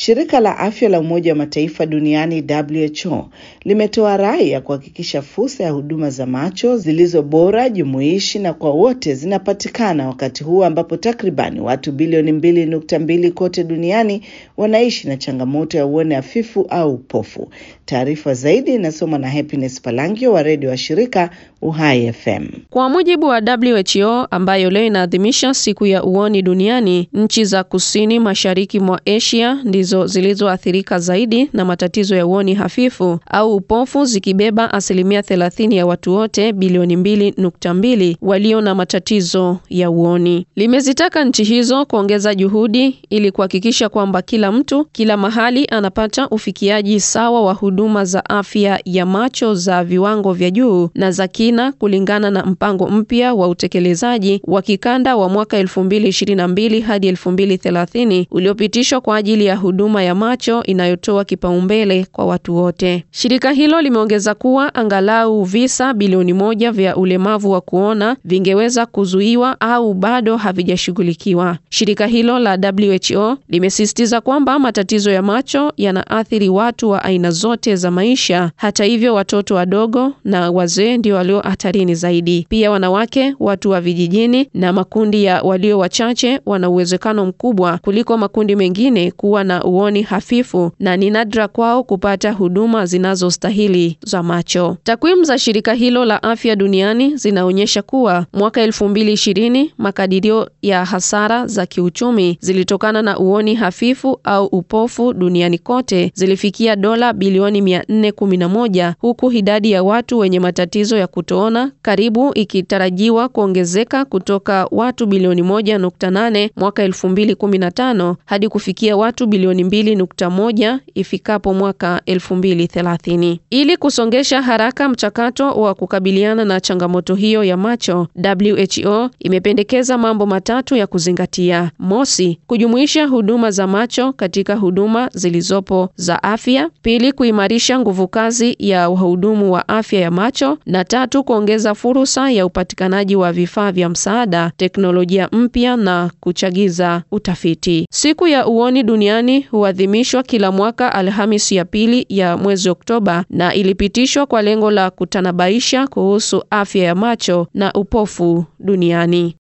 Shirika la Afya la Umoja wa Mataifa duniani WHO limetoa rai ya kuhakikisha fursa ya huduma za macho zilizo bora, jumuishi na kwa wote zinapatikana wakati huu ambapo takribani watu bilioni mbili nukta mbili kote duniani wanaishi na changamoto ya uone hafifu au upofu. Taarifa zaidi inasomwa na Happiness Palangio wa redio wa shirika Uhai FM. Kwa mujibu wa WHO ambayo leo inaadhimisha siku ya uoni duniani, nchi za kusini mashariki mwa Asia ndizo zilizoathirika zaidi na matatizo ya uoni hafifu au upofu, zikibeba asilimia thelathini ya watu wote bilioni mbili nukta mbili walio na matatizo ya uoni. Limezitaka nchi hizo kuongeza juhudi ili kuhakikisha kwamba kila mtu kila mahali anapata ufikiaji sawa wa huduma za afya ya macho za viwango vya juu na za kina kulingana na mpango mpya wa utekelezaji wa kikanda wa mwaka 2022 hadi 2030 uliopitishwa kwa ajili ya huduma ya macho inayotoa kipaumbele kwa watu wote. Shirika hilo limeongeza kuwa angalau visa bilioni moja vya ulemavu wa kuona vingeweza kuzuiwa au bado havijashughulikiwa. Shirika hilo la WHO limesisitiza kwamba matatizo ya macho yanaathiri watu wa aina zote za maisha. Hata hivyo, watoto wadogo na wazee ndio walio hatarini zaidi. Pia wanawake, watu wa vijijini na makundi ya walio wachache wana uwezekano mkubwa kuliko makundi mengine kuwa na uoni hafifu na ni nadra kwao kupata huduma zinazostahili za macho. Takwimu za shirika hilo la afya duniani zinaonyesha kuwa mwaka 2020 makadirio ya hasara za kiuchumi zilitokana na uoni hafifu au upofu duniani kote zilifikia dola bilioni 411 huku idadi ya watu wenye matatizo ya kutoona karibu ikitarajiwa kuongezeka kutoka watu bilioni 1.8 mwaka 2015 hadi kufikia watu bilioni 2.1 ifikapo mwaka 2030. Ili kusongesha haraka mchakato wa kukabiliana na changamoto hiyo ya macho, WHO imependekeza mambo matatu ya kuzingatia. Mosi, kujumuisha huduma za macho katika huduma zilizopo za afya. Pili, kuimarisha nguvu kazi ya wahudumu wa afya ya macho na tatu, kuongeza fursa ya upatikanaji wa vifaa vya msaada, teknolojia mpya na kuchagiza utafiti. Siku ya uoni duniani huadhimishwa kila mwaka Alhamisi ya pili ya mwezi Oktoba na ilipitishwa kwa lengo la kutanabaisha kuhusu afya ya macho na upofu duniani.